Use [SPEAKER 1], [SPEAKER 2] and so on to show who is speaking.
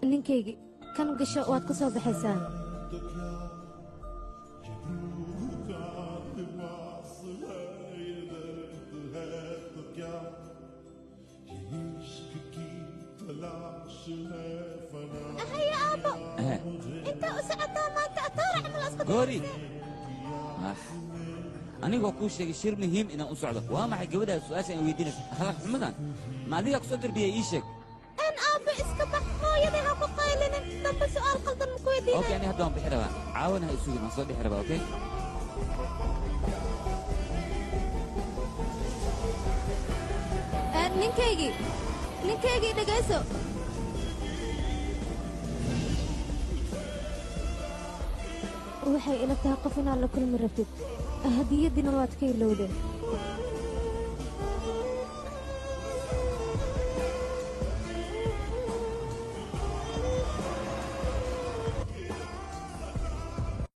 [SPEAKER 1] ninkaygii kan gasho waad ka soo baxaysaa
[SPEAKER 2] haya aabbo intaa u socotaa maanta atoorac ma la isku
[SPEAKER 3] goori Ah, anigoo kuu sheegay shir muhiim inaan u socdo waa maxay gabadhaa su'aasha aan weydiinaysa akhlaaq xumadan ma adigaa ku soo darbiyay ii sheeg
[SPEAKER 2] aan aabbo iska bax hooyadii ha ku qaylinin dambe su'aal qaldan ma ku
[SPEAKER 3] okay
[SPEAKER 2] weydiinay
[SPEAKER 3] ani hadda waan bixi rabaa caawana ha isugin waan soo bixi rabaa okay
[SPEAKER 1] Ee, ninkaygii ninkaygii dhegayso waxay ila tahay qof inaad la kulmi rabtid hadiyadiina waad ka ilowdeen